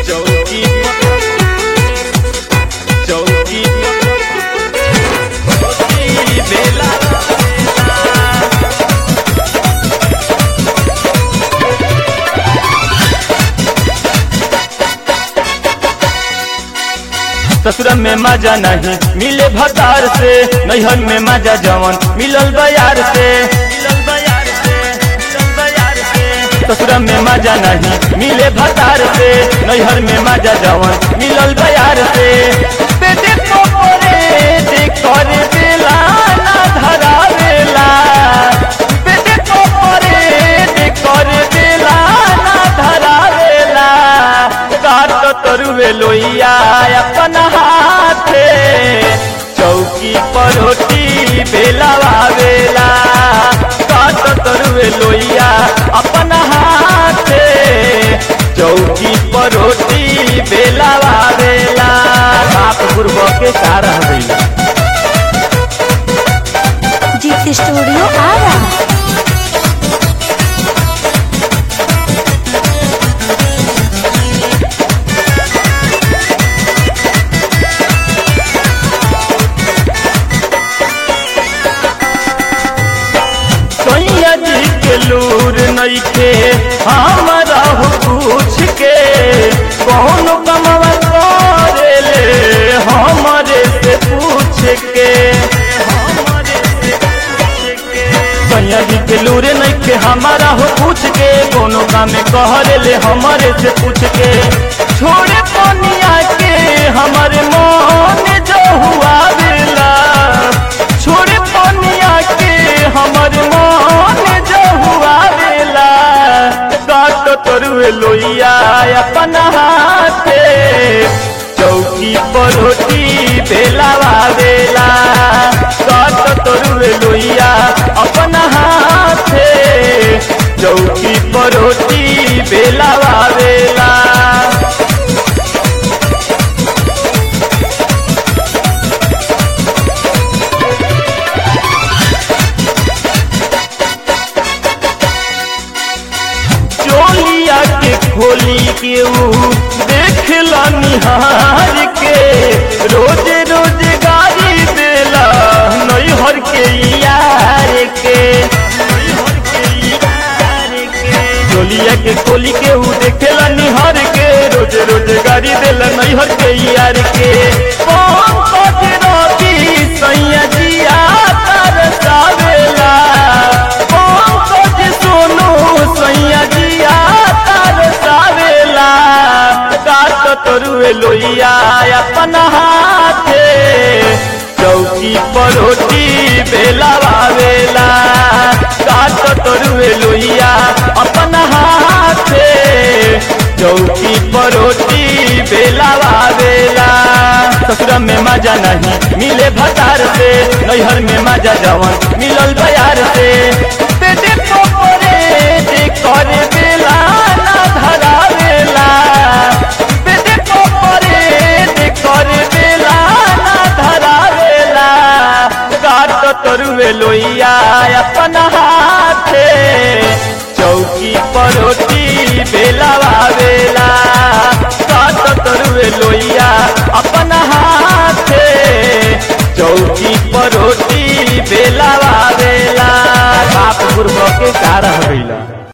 चौकी चौकी चौकी बेला ससुर में मजा नहीं मिले भतार से नैहर में मजा जवन मिलल बयार से मिलल बयार से मिलल बयार से ससुर में मजा नहीं मिले भतार से नैहर में मजा जवन मिलल बयार से बेटे को परे देख कर देला ना धरावेला बेटे को परे देख कर देला ना धरावेला काट तरुवे लोइया अपन हाथे चौकी पर रोटी बेलावेला काट तरुवे लोइया अपन हाथे चौकी पर रोटी बेलावेला बाप गुरब के कारण भइला जीत स्टूडियो आरा सैया जी के लूर नइखे हमारा हो पूछ के कौन कमवा करे ले हमारे से पूछ के हमारे से पूछ के सैया जी के लूर नइखे हमारा हो पूछ के कोनो काम कहरे ले हमारे से पूछ के छोड़े पनिया के हमारे मन जो हुआ बेला छोड़े पनिया के हमर मन जो हुआ बेला काट तरुए लोइया अपन हाथे चौकी पर रोटी बेलावा बेला काट तरुए लोइया अपन हाथे चौकी पर रोटी बेलावा बेला चोलिया के खोली के ऊ देखला निहार के रोज रोज गाड़ी देला नैहर के यार के नैहर के यार के चोलिया के खोली के ऊ देखला निहार के रोज रोज गाड़ी देला नैहर के यार के कौन कथे रोटी सैया जिया तरसावेला कौन कथे सोनू सैया जिया तरसावेला काट तरुए लोइया अपन हाथे चौकी पर रोटी बेलावेला काट तरुए लोइया अपन हाथे चौकी पर रोटी बेलावेला ससुर में मजा नहीं मिले भतार से नैहर में मजा जवन मिलल बयार से बेटे को परे देख कर बेला ना धरावेला बेटे को परे देख कर बेला ना धरावेला काट तरुए लोइया अपन हाथे चौकी पर रोटी बेलावेला काट तरुए लोइया अपन हाथे चौकी पर रोटी बेलावेला बाप गुरब के कारण भइला